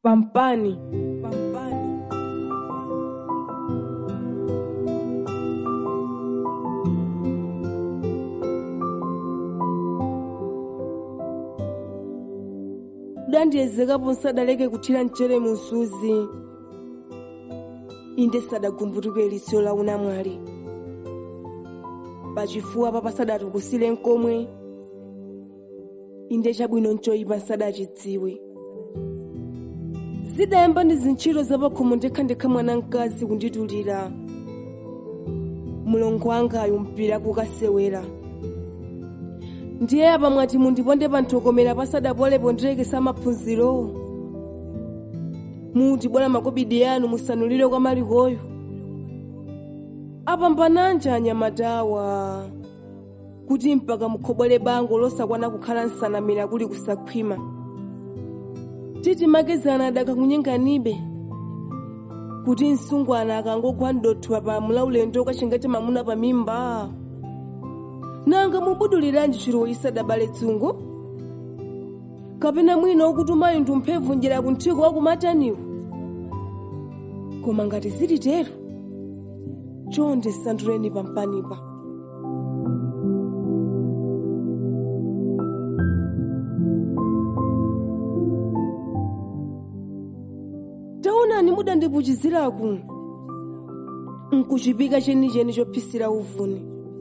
pampani pampani dandiyezekapo nsadaleke kuthira mchere mu msuzi inde sadagumbutuke lisiro la unamwali pachifuwa papa sadatukusire nkomwe inde chabwino nchoyipa nsadachidziwe zidayamba ndi zintchito zapakhomo ndekhandekha mwana mkazi kunditulira mulongo wangayo mpira kukasewera ndiye apa mwati mundiponde pa nthokomera pasadapolepo ndirekesa maphunziro muti bwera makobidi yanu musanulire kwa malikoyo apambananja anyamatawa kuti mpaka mukhobwere bango losakwana kukhala nsanamira kuli kusakhwima titi makezana adakakunyenganibe kuti msungwana akangogwa ndothwa pa mulaulendo kachingati mamuna pa mimba nanga mubuduliranji chiro isadabale dzungu kapena mwina ukutumayo ndi mphevu njera kunthiko wakumataniwo koma ngati zilitero chonde sanduleni pampanipa taonani mudandipuchiziraku nkuchipika chenicheni chophisira uvuni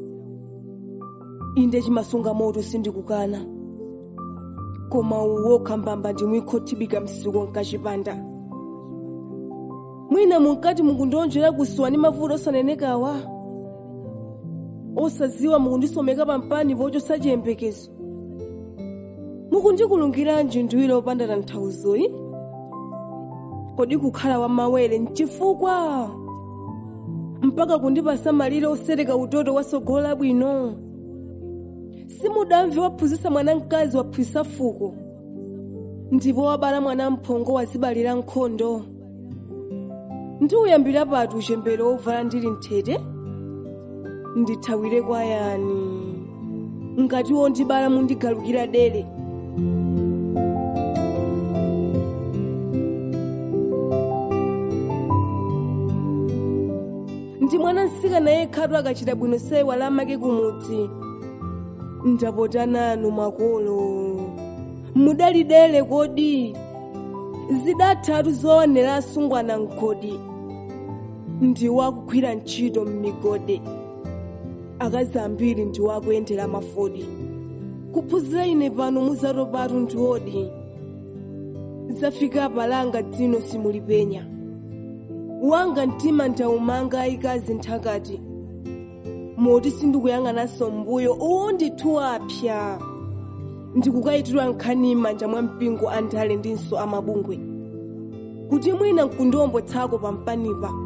inde chimasunga moto sindikukana koma uwokha mbamba ndimwikhothibika msiko nkachipanda mwina munkati mukundionjera kusuwa ndi mavuto osanenekawa osaziwa mukundisomeka pampani pochosa chiyembekezo mukundikulungiranji ndiwire opanda tanthauzoyi kodi kukhala wamawere nchifukwa mpaka kundipasa malire osereka utoto wasogolo labwino simudamve waphunzitsa mwana mkazi waphwisa fuko ndipo wabala mwana mphongo wazibalira nkhondo ndiuyambira pati uchembere wovala ndili mthete ndithawire kwa yani ngati wondibala mundigalukira dere ndi mwana nsikana yekhatu akachita bwino sewa lamake kumudzi ndapota nanu makolo mudalidele kodi zidathatu zoonera asungwana mgodi ndi wakugwira ntchito m'migodi akazi ambiri ndi wakuyendera mafodi kuphunzira ine pano muzatopatu ndi odi zafika palanga dzino simulipenya wanga mtima ndaumanga ayikazi nthakati moti sindikuyang'ananso mbuyo uwo ndithu apya ndikukayitidwa nkhani m'manja mwa mpingo andale ndinso amabungwe kuti mwina mkundiwombotsako pampanipa